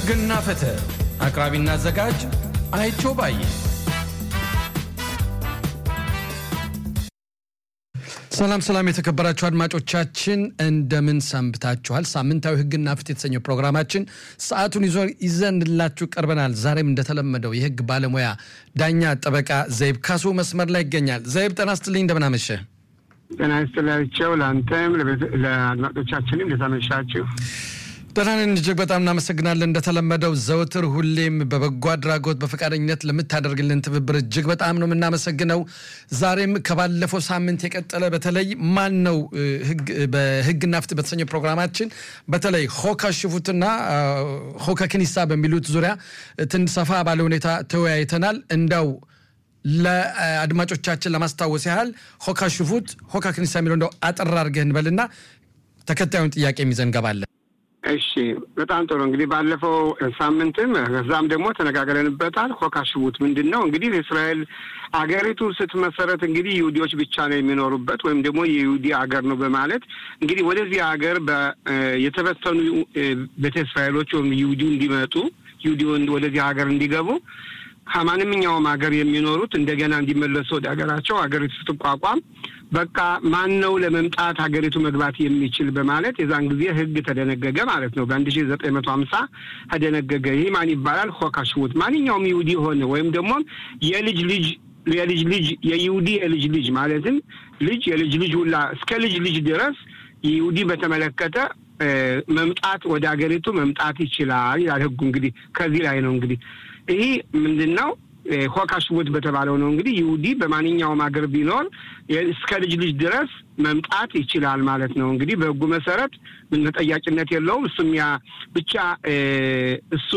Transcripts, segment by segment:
ሕግና ፍትህ አቅራቢና አዘጋጅ አይቸው ባዬ። ሰላም ሰላም፣ የተከበራችሁ አድማጮቻችን እንደምን ሰንብታችኋል? ሳምንታዊ ሕግና ፍትህ የተሰኘው ፕሮግራማችን ሰዓቱን ይዞ ይዘንላችሁ ቀርበናል። ዛሬም እንደተለመደው የሕግ ባለሙያ ዳኛ ጠበቃ ዘይብ ካሱ መስመር ላይ ይገኛል። ዘይብ ጤና ይስጥልኝ፣ እንደምን አመሸ? ጤና ይስጥላቸው። ለአንተም ለአድማጮቻችንም እንደተመሻችሁ ደህና ነን፣ እጅግ በጣም እናመሰግናለን። እንደተለመደው ዘወትር ሁሌም በበጎ አድራጎት በፈቃደኝነት ለምታደርግልን ትብብር እጅግ በጣም ነው የምናመሰግነው። ዛሬም ከባለፈው ሳምንት የቀጠለ በተለይ ማን ነው በህግና ፍትህ በተሰኘው ፕሮግራማችን በተለይ ሆካ ሽፉትና ሆካ ክኒሳ በሚሉት ዙሪያ ትንሽ ሰፋ ባለ ሁኔታ ተወያይተናል። እንዳው ለአድማጮቻችን ለማስታወስ ያህል ሆካ ሽፉት፣ ሆካ ክኒሳ የሚለው እንደው አጠር አድርገህ እንበልና ተከታዩን ጥያቄ የሚዘን እንገባለን። እሺ በጣም ጥሩ እንግዲህ ባለፈው ሳምንትም ከዛም ደግሞ ተነጋግረንበታል። ሆካ ሽቡት ምንድን ነው እንግዲህ እስራኤል አገሪቱ ስትመሰረት እንግዲህ ይሁዲዎች ብቻ ነው የሚኖሩበት ወይም ደግሞ የይሁዲ አገር ነው በማለት እንግዲህ ወደዚህ ሀገር የተበተኑ ቤተ እስራኤሎች ወይም ይሁዲ እንዲመጡ ይሁዲ ወደዚህ ሀገር እንዲገቡ ከማንኛውም ሀገር የሚኖሩት እንደገና እንዲመለሱ ወደ ሀገራቸው ሀገሪቱ ስትቋቋም በቃ ማን ነው ለመምጣት ሀገሪቱ መግባት የሚችል በማለት የዛን ጊዜ ሕግ ተደነገገ ማለት ነው። በአንድ ሺ ዘጠኝ መቶ ሀምሳ ተደነገገ። ይህ ማን ይባላል? ሆካ ሽቡት ማንኛውም ይሁዲ ሆነ ወይም ደግሞ የልጅ ልጅ የልጅ ልጅ የይሁዲ የልጅ ልጅ ማለትም ልጅ የልጅ ልጅ ሁላ እስከ ልጅ ልጅ ድረስ ይሁዲ በተመለከተ መምጣት ወደ ሀገሪቱ መምጣት ይችላል ይላል ሕጉ። እንግዲህ ከዚህ ላይ ነው እንግዲህ ይህ ምንድን ነው? ሆካ ሽቡት በተባለው ነው እንግዲህ ይሁዲ በማንኛውም ሀገር ቢኖር እስከ ልጅ ልጅ ድረስ መምጣት ይችላል ማለት ነው። እንግዲህ በህጉ መሰረት ምን ተጠያቂነት የለውም። እሱም ያ ብቻ እሱ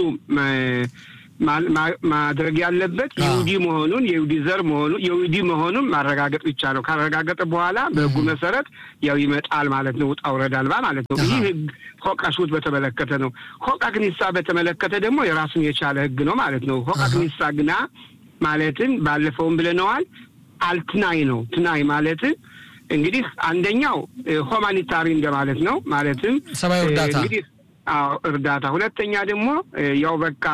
ማድረግ ያለበት ይሁዲ መሆኑን የይሁዲ ዘር መሆኑ የይሁዲ መሆኑን ማረጋገጥ ብቻ ነው። ካረጋገጠ በኋላ በህጉ መሰረት ያው ይመጣል ማለት ነው። ውጣ ውረድ አልባ ማለት ነው። ይህ ህግ ሆቃ ሽቡት በተመለከተ ነው። ሆቃ ክኒሳ በተመለከተ ደግሞ የራሱን የቻለ ህግ ነው ማለት ነው። ሆቃ ክኒሳ ግና ማለትን ባለፈውም ብለነዋል። አልትናይ ነው። ትናይ ማለትን እንግዲህ አንደኛው ሆማኒታሪ እንደማለት ነው። ማለትም ሰብአዊ እርዳታ እንግዲህ አዎ እርዳታ። ሁለተኛ ደግሞ ያው በቃ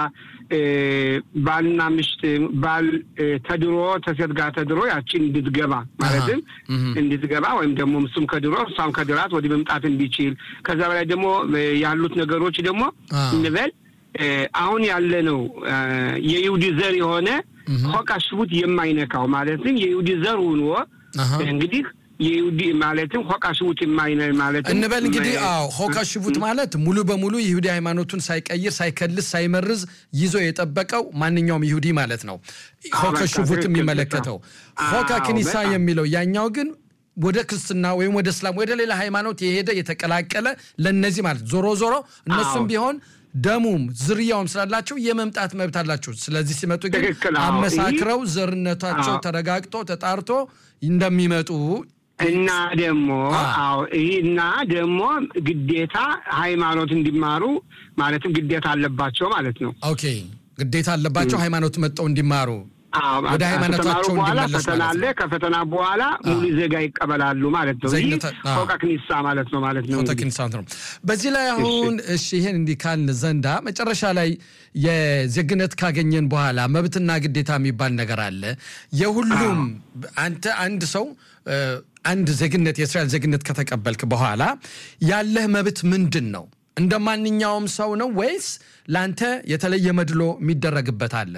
ባልና ምሽት ባል ተድሮ ተሴት ጋር ተድሮ ያችን እንድትገባ ማለትም እንድትገባ ወይም ደግሞ እሱም ከድሮ እሷም ከድራት ወዲህ መምጣት እንዲችል ከዛ በላይ ደግሞ ያሉት ነገሮች ደግሞ እንበል አሁን ያለ ነው የይሁዲ ዘር የሆነ ሆቃ ሽቡት የማይነካው ማለትም የይሁዲ ዘር ሆኖ እንግዲህ የይሁዲ ማለትም ሆቃ ሽቡት የማይነ ማለትም እንበል እንግዲህ አዎ ሆካ ሽቡት ማለት ሙሉ በሙሉ ይሁዲ ሃይማኖቱን ሳይቀይር ሳይከልስ ሳይመርዝ ይዞ የጠበቀው ማንኛውም ይሁዲ ማለት ነው። ሆካ ሽቡት የሚመለከተው ሆካ ክኒሳ የሚለው ያኛው ግን ወደ ክርስትና ወይም ወደ እስላም ወደ ሌላ ሃይማኖት የሄደ የተቀላቀለ ለነዚህ ማለት ዞሮ ዞሮ እነሱም ቢሆን ደሙም ዝርያውም ስላላቸው የመምጣት መብት አላቸው። ስለዚህ ሲመጡ ግን አመሳክረው ዘርነታቸው ተረጋግጦ ተጣርቶ እንደሚመጡ እና ደግሞ አዎ ይህ እና ደግሞ ግዴታ ሃይማኖት እንዲማሩ ማለትም ግዴታ አለባቸው ማለት ነው። ኦኬ ግዴታ አለባቸው ሃይማኖት መጠው እንዲማሩ ወደ ሃይማኖታቸው በኋላ እንዲመለሱ ፈተና ማለት አለ። ነው። ከፈተና በኋላ ሙሉ ዜጋ ይቀበላሉ ማለት ነው። ይህ ዜግነት- አዎ። ፎቃ ክኒሳ ማለት ነው ማለት ነው። ፎቶ ኪንሳውንት ነው። በዚህ ላይ አሁን እሺ ይሄን እንዲህ ካልን ዘንዳ መጨረሻ ላይ የዜግነት ካገኘን በኋላ መብትና ግዴታ የሚባል ነገር አለ። የሁሉም አንተ አንድ ሰው እ፣ አንድ ዜግነት የእስራኤል ዜግነት ከተቀበልክ በኋላ ያለህ መብት ምንድን ነው? እንደ ማንኛውም ሰው ነው ወይስ ለአንተ የተለየ መድሎ የሚደረግበት አለ?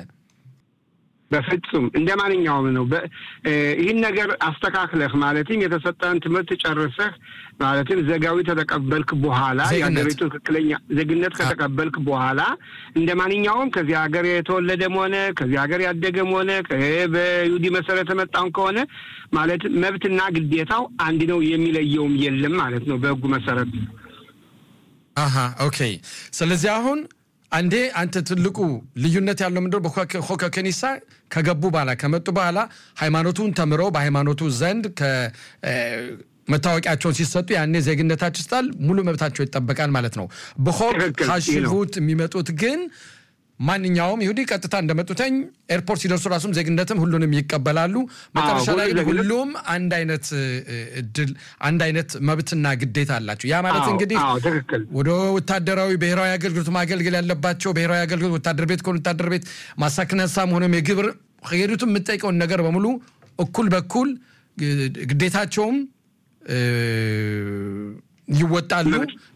በፍጹም እንደ ማንኛውም ነው። በ- እ፣ ይህን ነገር አስተካክለህ ማለትም የተሰጠህን ትምህርት ጨርሰህ ማለትም ዜጋዊ ተተቀበልክ በኋላ ዜግነት። የሀገሪቱ ትክክለኛ ዜግነት ከተቀበልክ በኋላ እንደ ማንኛውም ከዚህ ሀገር የተወለደም ሆነ ከዚህ ሀገር ያደገም ሆነ ከ- በይሁዲ መሰረት የመጣም ከሆነ ማለት መብትና ግዴታው አንድ ነው፣ የሚለየውም የለም ማለት ነው በህጉ መሰረት። አሃ ኦኬ። ስለዚህ አሁን አንዴ አንተ ትልቁ ልዩነት ያለው ምንድነው? በሆከ ከኒሳ ከገቡ በኋላ ከመጡ በኋላ ሃይማኖቱን ተምረው በሃይማኖቱ ዘንድ መታወቂያቸውን ሲሰጡ ያኔ ዜግነታቸው ይስጣል፣ ሙሉ መብታቸው ይጠበቃል ማለት ነው። በሆክ ትክክል፣ ይህ ነው። ካሽቡት የሚመጡት ግን ማንኛውም ይሁዲ ቀጥታ እንደመጡተኝ ኤርፖርት ሲደርሱ ራሱም ዜግነትም ሁሉንም ይቀበላሉ። መጨረሻ ላይ ግን ሁሉም አንድ አይነት እድል አንድ አይነት መብትና ግዴታ አላቸው። ያ ማለት እንግዲህ ወደ ወታደራዊ ብሔራዊ አገልግሎት ማገልገል ያለባቸው ብሔራዊ አገልግሎት ወታደር ቤት ከሆነ ወታደር ቤት ማሳክነሳም ሆነም የግብር ሄዱትም የምጠይቀውን ነገር በሙሉ እኩል በኩል ግዴታቸውም ይወጣሉ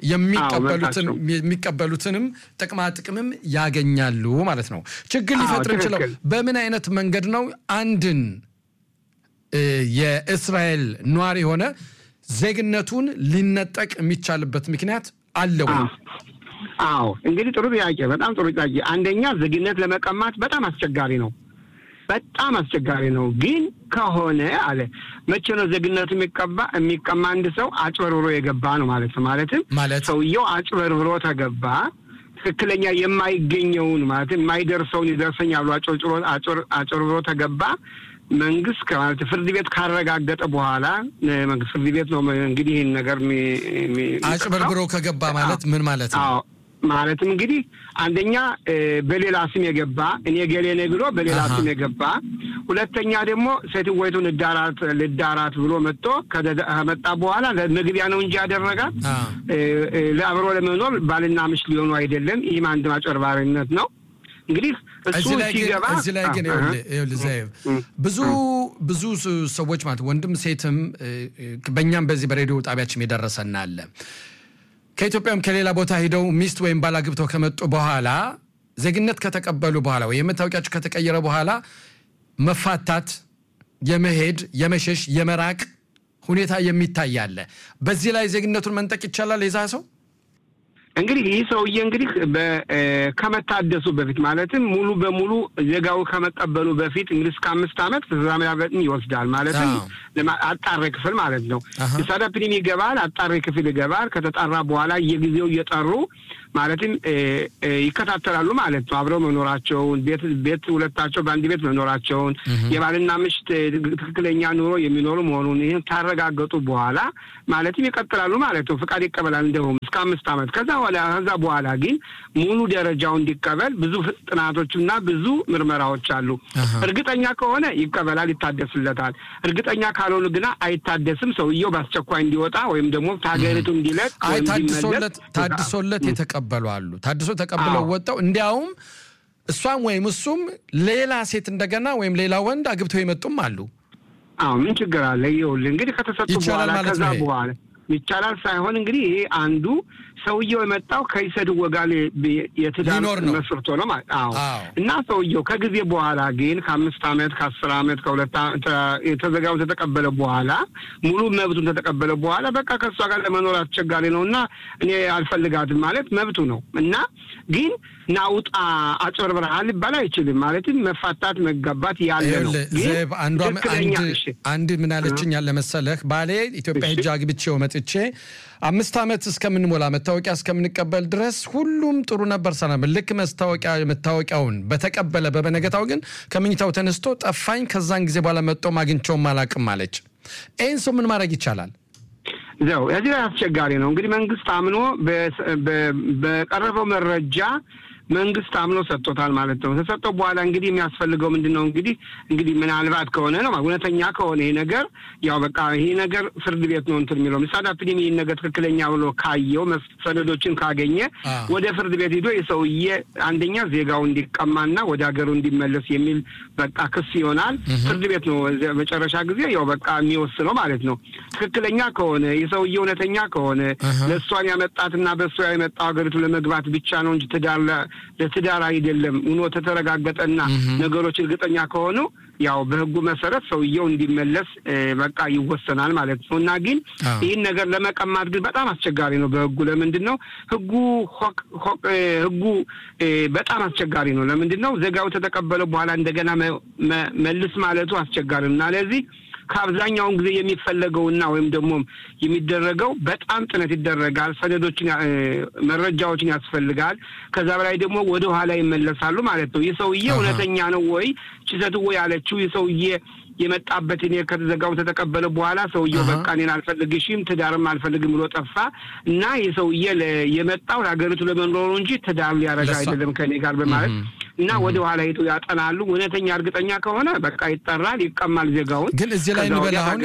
የሚቀበሉትንም ጥቅማ ጥቅምም ያገኛሉ ማለት ነው። ችግር ሊፈጥር እንችለው በምን አይነት መንገድ ነው አንድን የእስራኤል ነዋሪ የሆነ ዜግነቱን ሊነጠቅ የሚቻልበት ምክንያት አለው? አዎ እንግዲህ ጥሩ ጥያቄ፣ በጣም ጥሩ ጥያቄ። አንደኛ ዜግነት ለመቀማት በጣም አስቸጋሪ ነው በጣም አስቸጋሪ ነው። ግን ከሆነ አለ መቼ ነው ዜግነቱ የሚቀባ የሚቀማ? አንድ ሰው አጭበርብሮ የገባ ነው ማለት ነው። ማለትም ሰውየው አጭበርብሮ ተገባ ትክክለኛ የማይገኘውን ማለትም የማይደርሰውን ይደርሰኛል ብሎ አጭበርብሮ ተገባ። መንግስት ማለት ፍርድ ቤት ካረጋገጠ በኋላ መንግስት ፍርድ ቤት ነው እንግዲህ ይህን ነገር አጭበርብሮ ከገባ ማለት ምን ማለት ነው? ማለትም እንግዲህ አንደኛ በሌላ ስም የገባ እኔ ገሌ ነኝ ብሎ በሌላ ስም የገባ፣ ሁለተኛ ደግሞ ሴትወይቱን ልዳራት ልዳራት ብሎ መጥቶ ከመጣ በኋላ መግቢያ ነው እንጂ ያደረጋት ለአብሮ ለመኖር ባልና ምሽት ሊሆኑ አይደለም። ይህም አንድ ማጭበርባሪነት ነው። እንግዲህ እሱ ሲገባ እዚህ ላይ ግን ብዙ ብዙ ሰዎች ማለት ወንድም ሴትም በእኛም በዚህ በሬዲዮ ጣቢያችን የደረሰና አለ ከኢትዮጵያም ከሌላ ቦታ ሂደው ሚስት ወይም ባል አግብተው ከመጡ በኋላ ዜግነት ከተቀበሉ በኋላ ወይ የመታወቂያቸው ከተቀየረ በኋላ መፋታት፣ የመሄድ፣ የመሸሽ፣ የመራቅ ሁኔታ የሚታይ አለ። በዚህ ላይ ዜግነቱን መንጠቅ ይቻላል የዛ ሰው እንግዲህ ይህ ሰውዬ እንግዲህ ከመታደሱ በፊት ማለትም ሙሉ በሙሉ ዜጋው ከመቀበሉ በፊት እንግዲህ እስከ አምስት ዓመት ተዛማያበጥን ይወስዳል። ማለትም አጣሪ ክፍል ማለት ነው። የሳዳ ፕሪም ይገባል፣ አጣሪ ክፍል ይገባል። ከተጣራ በኋላ የጊዜው እየጠሩ ማለትም ይከታተላሉ ማለት ነው። አብረው መኖራቸውን ቤት ቤት ሁለታቸው በአንድ ቤት መኖራቸውን የባልና ምሽት ትክክለኛ ኑሮ የሚኖሩ መሆኑን ይህን ካረጋገጡ በኋላ ማለትም ይቀጥላሉ ማለት ነው። ፍቃድ ይቀበላል እንደውም እስከ አምስት ዓመት ከዛ ከዛ በኋላ ግን ሙሉ ደረጃው እንዲቀበል ብዙ ጥናቶችና ብዙ ምርመራዎች አሉ። እርግጠኛ ከሆነ ይቀበላል፣ ይታደስለታል። እርግጠኛ ካልሆኑ ግና አይታደስም። ሰውየው በአስቸኳይ እንዲወጣ ወይም ደግሞ ከሀገሪቱ እንዲለቅ ታድሶለት የተቀበሉ አሉ። ታድሶ ተቀብለው ወጣው እንዲያውም እሷም ወይም እሱም ሌላ ሴት እንደገና ወይም ሌላ ወንድ አግብተው የመጡም አሉ። አዎ ምን ችግር አለ? ይኸውልህ እንግዲህ ከተሰጡ በኋላ ከዛ በኋላ ይቻላል ሳይሆን እንግዲህ ይሄ አንዱ ሰውየው የመጣው ከይሰድ ወጋል የትዳር መስርቶ ነው ማለት አዎ። እና ሰውየው ከጊዜ በኋላ ግን ከአምስት ዓመት ከአስር ዓመት ከሁለት የተዘጋውን ተተቀበለ በኋላ ሙሉ መብቱን ተተቀበለ በኋላ በቃ ከእሷ ጋር ለመኖር አስቸጋሪ ነው እና እኔ አልፈልጋትም ማለት መብቱ ነው እና ግን ናውጣ አጭበርብረሃል ሊባል አይችልም። ማለትም መፋታት መጋባት ያለ ነው። አንድ ምን አለችኝ ያለ መሰለህ ባሌ ኢትዮጵያ ሄጄ አግብቼው መጥቼ አምስት ዓመት እስከምንሞላ መታወቂያ እስከምንቀበል ድረስ ሁሉም ጥሩ ነበር። ሰላም ልክ መስታወቂያ መታወቂያውን በተቀበለ በበነገታው ግን ከምኝታው ተነስቶ ጠፋኝ። ከዛን ጊዜ በኋላ መጥቶም አግኝቼውም አላቅም አለች። ይህን ሰው ምን ማድረግ ይቻላል? ዘው እዚህ ላይ አስቸጋሪ ነው። እንግዲህ መንግስት አምኖ በቀረበው መረጃ መንግስት አምኖ ሰጥቶታል ማለት ነው። ተሰጠው በኋላ እንግዲህ የሚያስፈልገው ምንድን ነው? እንግዲህ እንግዲህ ምናልባት ከሆነ ነው እውነተኛ ከሆነ ይሄ ነገር ያው በቃ ይሄ ነገር ፍርድ ቤት ነው እንትን የሚለው ምሳሌ ፕሪም ይህን ነገር ትክክለኛ ብሎ ካየው ሰነዶችን ካገኘ ወደ ፍርድ ቤት ሂዶ የሰውዬ አንደኛ ዜጋው እንዲቀማና ወደ ሀገሩ እንዲመለስ የሚል በቃ ክስ ይሆናል። ፍርድ ቤት ነው መጨረሻ ጊዜ ያው በቃ የሚወስነው ማለት ነው። ትክክለኛ ከሆነ የሰውዬ እውነተኛ ከሆነ ለእሷን ያመጣትና በእሷ ያመጣው ሀገሪቱ ለመግባት ብቻ ነው እንጂ ትዳር ለትዳር አይደለም ሆኖ ተተረጋገጠና ነገሮች እርግጠኛ ከሆኑ ያው በህጉ መሰረት ሰውየው እንዲመለስ በቃ ይወሰናል ማለት ነው። እና ግን ይህን ነገር ለመቀማት ግን በጣም አስቸጋሪ ነው በህጉ። ለምንድን ነው ህጉ ህጉ በጣም አስቸጋሪ ነው። ለምንድን ነው ዜጋው ተተቀበለ በኋላ እንደገና መልስ ማለቱ አስቸጋሪ ነው እና ለዚህ ከአብዛኛውን ጊዜ የሚፈለገውና ወይም ደግሞ የሚደረገው በጣም ጥነት ይደረጋል። ሰነዶችን፣ መረጃዎችን ያስፈልጋል። ከዛ በላይ ደግሞ ወደ ኋላ ይመለሳሉ ማለት ነው። ይህ ሰውዬ እውነተኛ ነው ወይ ችሰት ወይ ያለችው ይህ ሰውዬ የመጣበት እኔ ከተዘጋው ተተቀበለ በኋላ ሰውየው በቃ እኔን አልፈልግሽም ትዳርም አልፈልግም ብሎ ጠፋ እና ይህ ሰውዬ የመጣው ሀገሪቱ ለመኖሩ እንጂ ትዳር ሊያረጋ አይደለም ከኔ ጋር በማለት እና ወደ ኋላ ሄጡ ያጠናሉ። እውነተኛ እርግጠኛ ከሆነ በቃ ይጠራል፣ ይቀማል ዜጋውን። ግን እዚህ ላይ እንበል አሁን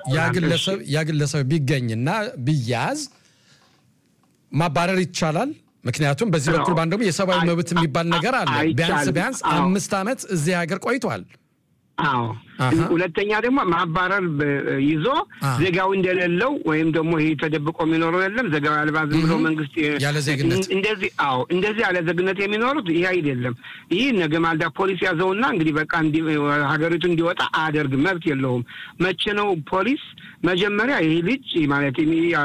ያ ግለሰብ ቢገኝና ቢያዝ ማባረር ይቻላል። ምክንያቱም በዚህ በኩል ባንድ ደግሞ የሰብአዊ መብት የሚባል ነገር አለ። ቢያንስ ቢያንስ አምስት ዓመት እዚህ ሀገር ቆይቷል። አዎ ሁለተኛ ደግሞ ማባረር ይዞ ዜጋዊ እንደሌለው ወይም ደግሞ ይህ ተደብቆ የሚኖረው የለም ዜጋዊ አልባ ዝም ብሎ መንግስት ያለ ዜግነት እንደዚህ አዎ እንደዚህ ያለ ዜግነት የሚኖሩት ይህ አይደለም። ይህ ነገ ማልዳ ፖሊስ ያዘውና እንግዲህ በቃ ሀገሪቱ እንዲወጣ አያደርግም፣ መብት የለውም። መቼ ነው ፖሊስ መጀመሪያ ይህ ልጅ ማለት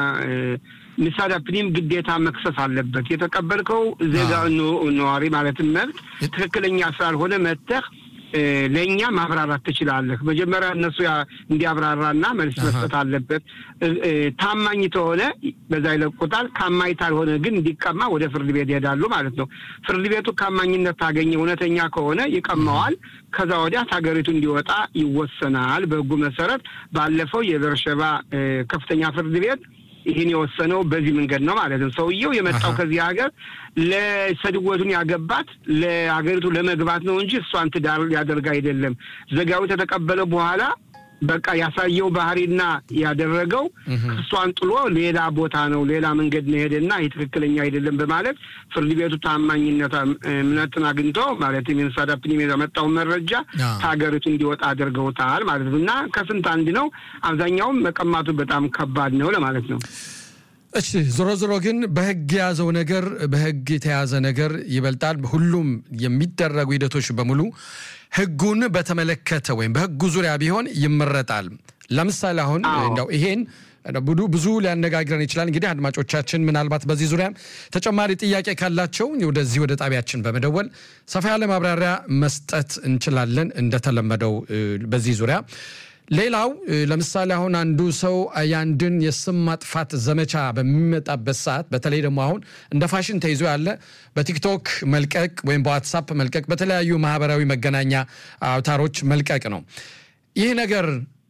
ሚሳዳ ፕኒም ግዴታ መክሰስ አለበት። የተቀበልከው ዜጋ ነዋሪ ማለትም መብት ትክክለኛ ስላልሆነ መተህ ለእኛ ማብራራት ትችላለህ። መጀመሪያ እነሱ እንዲያብራራና መልስ መስጠት አለበት። ታማኝ ተሆነ በዛ ይለቁታል። ካማኝ ካልሆነ ግን እንዲቀማ ወደ ፍርድ ቤት ይሄዳሉ ማለት ነው። ፍርድ ቤቱ ካማኝነት ታገኘ እውነተኛ ከሆነ ይቀማዋል። ከዛ ወዲያ ሀገሪቱ እንዲወጣ ይወሰናል። በህጉ መሰረት ባለፈው የበርሸባ ከፍተኛ ፍርድ ቤት ይህን የወሰነው በዚህ መንገድ ነው ማለት ነው። ሰውየው የመጣው ከዚህ ሀገር ለሰድወቱን ያገባት ለሀገሪቱ ለመግባት ነው እንጂ እሷን ትዳር ሊያደርግ አይደለም። ዘጋዊ ተተቀበለ በኋላ በቃ ያሳየው ባህሪና ያደረገው እሷን ጥሎ ሌላ ቦታ ነው ሌላ መንገድ ነው ሄደና ይህ ትክክለኛ አይደለም በማለት ፍርድ ቤቱ ታማኝነት እምነትን አግኝቶ ማለት የሚንሳዳፕን የመጣውን መረጃ ከሀገሪቱ እንዲወጣ አድርገውታል ማለት ነው። እና ከስንት አንድ ነው። አብዛኛውም መቀማቱ በጣም ከባድ ነው ለማለት ነው። እሺ ዞሮ ዞሮ ግን በህግ የያዘው ነገር በህግ የተያዘ ነገር ይበልጣል። ሁሉም የሚደረጉ ሂደቶች በሙሉ ህጉን በተመለከተ ወይም በህጉ ዙሪያ ቢሆን ይመረጣል። ለምሳሌ አሁን እንደው ይሄን ብዙ ብዙ ሊያነጋግረን ይችላል። እንግዲህ አድማጮቻችን ምናልባት በዚህ ዙሪያ ተጨማሪ ጥያቄ ካላቸው ወደዚህ ወደ ጣቢያችን በመደወል ሰፋ ያለ ማብራሪያ መስጠት እንችላለን እንደተለመደው በዚህ ዙሪያ ሌላው ለምሳሌ አሁን አንዱ ሰው የአንድን የስም ማጥፋት ዘመቻ በሚመጣበት ሰዓት በተለይ ደግሞ አሁን እንደ ፋሽን ተይዞ ያለ በቲክቶክ መልቀቅ ወይም በዋትሳፕ መልቀቅ፣ በተለያዩ ማህበራዊ መገናኛ አውታሮች መልቀቅ ነው። ይህ ነገር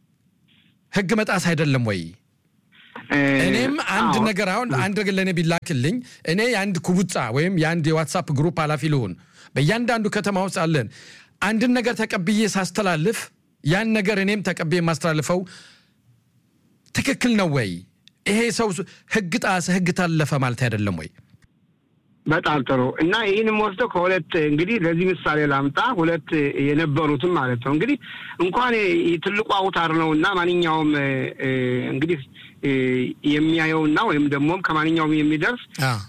ህግ መጣስ አይደለም ወይ? እኔም አንድ ነገር አሁን አንድ ነገር ለእኔ ቢላክልኝ እኔ የአንድ ኩቡጻ ወይም የአንድ የዋትሳፕ ግሩፕ ኃላፊ ልሆን በእያንዳንዱ ከተማ ውስጥ አለን አንድን ነገር ተቀብዬ ሳስተላልፍ ያን ነገር እኔም ተቀብዬ የማስተላልፈው ትክክል ነው ወይ? ይሄ ሰው ህግ ጣሰ፣ ህግ ታለፈ ማለት አይደለም ወይ? በጣም ጥሩ እና ይህንም ወስደው ከሁለት እንግዲህ ለዚህ ምሳሌ ላምጣ። ሁለት የነበሩትም ማለት ነው እንግዲህ እንኳን ትልቁ አውታር ነው እና ማንኛውም እንግዲህ የሚያየውና ወይም ደግሞም ከማንኛውም የሚደርስ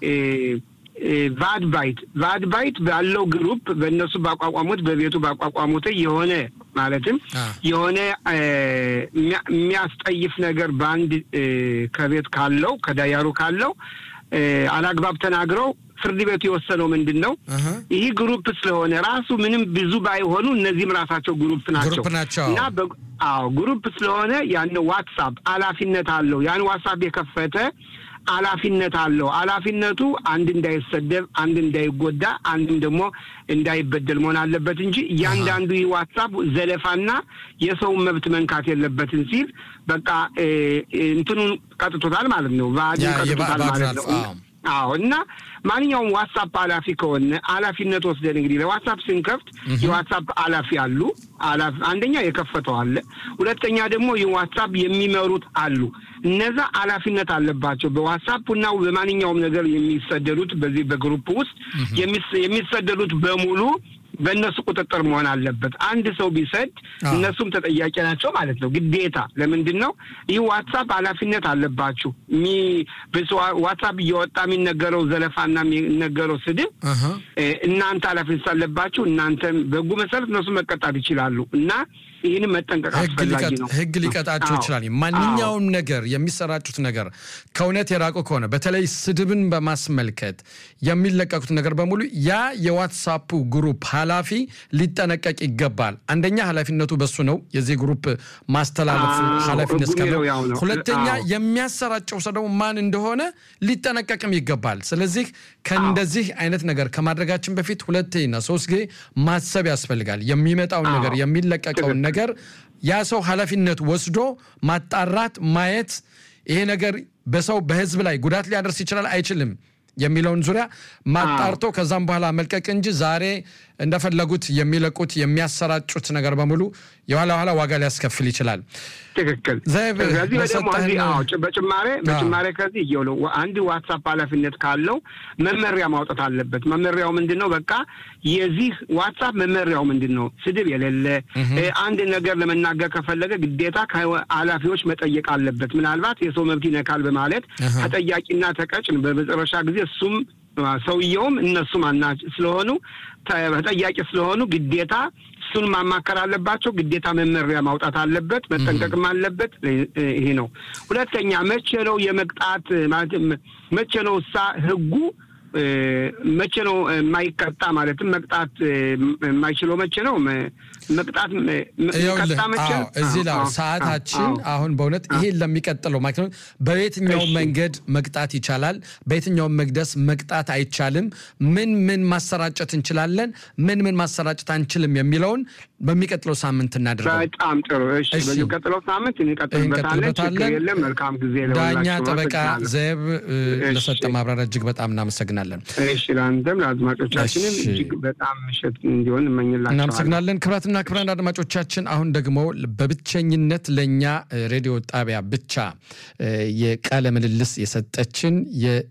ቫድ ባይት ቫድ ባይት ባለው ግሩፕ በእነሱ ባቋቋሙት በቤቱ ባቋቋሙት የሆነ ማለትም የሆነ የሚያስጠይፍ ነገር በአንድ ከቤት ካለው ከዳያሩ ካለው አላግባብ ተናግረው ፍርድ ቤቱ የወሰነው ምንድን ነው? ይህ ግሩፕ ስለሆነ ራሱ ምንም ብዙ ባይሆኑ እነዚህም ራሳቸው ግሩፕ ናቸው እና አዎ ግሩፕ ስለሆነ ያን ዋትሳፕ ኃላፊነት አለው። ያን ዋትሳፕ የከፈተ ኃላፊነት አለው። ኃላፊነቱ አንድ እንዳይሰደብ፣ አንድ እንዳይጎዳ፣ አንድም ደግሞ እንዳይበደል መሆን አለበት እንጂ እያንዳንዱ ይህ ዋትሳፕ ዘለፋና የሰውን መብት መንካት የለበትም ሲል በቃ እንትኑን ቀጥቶታል ማለት ነው። ቫድን ቀጥቶታል ማለት ነው። አዎ እና ማንኛውም ዋትሳፕ ኃላፊ ከሆነ ኃላፊነት ወስደን እንግዲህ ለዋትሳፕ ስንከፍት የዋትሳፕ ኃላፊ አሉ። አንደኛ የከፈተው አለ፣ ሁለተኛ ደግሞ የዋትሳፕ የሚመሩት አሉ። እነዛ ኃላፊነት አለባቸው። በዋትሳፕ እና በማንኛውም ነገር የሚሰደዱት በዚህ በግሩፕ ውስጥ የሚሰደዱት በሙሉ በእነሱ ቁጥጥር መሆን አለበት። አንድ ሰው ቢሰድ እነሱም ተጠያቂ ናቸው ማለት ነው። ግዴታ ለምንድን ነው ይህ ዋትሳፕ ኃላፊነት አለባችሁ። ዋትሳፕ እየወጣ የሚነገረው ዘለፋና የሚነገረው ስድብ እናንተ ኃላፊነት አለባችሁ። እናንተም በህጉ መሰረት እነሱ መቀጣት ይችላሉ እና ይህንም መጠንቀቅ አስፈላጊ ነው። ህግ ሊቀጣቸው ይችላል። ማንኛውም ነገር የሚሰራጩት ነገር ከእውነት የራቁ ከሆነ በተለይ ስድብን በማስመልከት የሚለቀቁት ነገር በሙሉ ያ የዋትሳፑ ግሩፕ ኃላፊ ሊጠነቀቅ ይገባል። አንደኛ ኃላፊነቱ በሱ ነው፣ የዚህ ግሩፕ ማስተላለፍ ኃላፊነት ከለው። ሁለተኛ የሚያሰራጨው ሰው ደግሞ ማን እንደሆነ ሊጠነቀቅም ይገባል። ስለዚህ ከእንደዚህ አይነት ነገር ከማድረጋችን በፊት ሁለቴና ሶስት ጊዜ ማሰብ ያስፈልጋል። የሚመጣውን ነገር የሚለቀቀውን ነገር ያ ሰው ኃላፊነት ወስዶ ማጣራት ማየት ይሄ ነገር በሰው በህዝብ ላይ ጉዳት ሊያደርስ ይችላል አይችልም የሚለውን ዙሪያ ማጣርቶ ከዛም በኋላ መልቀቅ እንጂ ዛሬ እንደፈለጉት የሚለቁት የሚያሰራጩት ነገር በሙሉ የኋላ ኋላ ዋጋ ሊያስከፍል ይችላል። ትክክል። ከዚህ ደግሞ በጭማሬ በጭማሬ ከዚህ እየውለው አንድ ዋትሳፕ ኃላፊነት ካለው መመሪያ ማውጣት አለበት። መመሪያው ምንድን ነው? በቃ የዚህ ዋትሳፕ መመሪያው ምንድን ነው? ስድብ የሌለ አንድ ነገር ለመናገር ከፈለገ ግዴታ ከኃላፊዎች መጠየቅ አለበት። ምናልባት የሰው መብት ይነካል በማለት ተጠያቂና ተቀጭን በመጨረሻ ጊዜ እሱም ሰውየውም እነሱም አና ስለሆኑ ተጠያቂ ስለሆኑ ግዴታ እሱን ማማከር አለባቸው። ግዴታ መመሪያ ማውጣት አለበት፣ መጠንቀቅም አለበት። ይሄ ነው። ሁለተኛ መቼ ነው የመቅጣት ማለት መቼ ነው እሳ ህጉ መቼ ነው የማይቀጣ ማለትም መቅጣት የማይችለው መቼ ነው? መቅጣት ቀጣ መቼ ነው? እዚህ ላይ ሰዓታችን አሁን በእውነት ይሄን ለሚቀጥለው ማለት ነው በየትኛው መንገድ መቅጣት ይቻላል፣ በየትኛው መቅደስ መቅጣት አይቻልም፣ ምን ምን ማሰራጨት እንችላለን፣ ምን ምን ማሰራጨት አንችልም የሚለውን በሚቀጥለው ሳምንት እናደርገው። በጣም ጥሩ። እሺ፣ በሚቀጥለው ሳምንት እንቀጥልበታለን። ችግር የለም። መልካም ጊዜ ዳኛ ጠበቃ ዘብ ለሰጠ ማብራሪያ እጅግ በጣም እናመሰግናለን። እሺ፣ ለአንተም ለአድማጮቻችንም እጅግ በጣም ምሽት እንዲሆን እመኝላቸዋለሁ። እናመሰግናለን። ክቡራትና ክቡራን አድማጮቻችን አሁን ደግሞ በብቸኝነት ለእኛ ሬዲዮ ጣቢያ ብቻ የቃለ ምልልስ የሰጠችን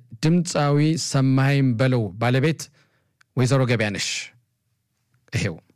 የድምፃዊ ሰማኸኝ በለው ባለቤት ወይዘሮ ገበያነሽ ይሄው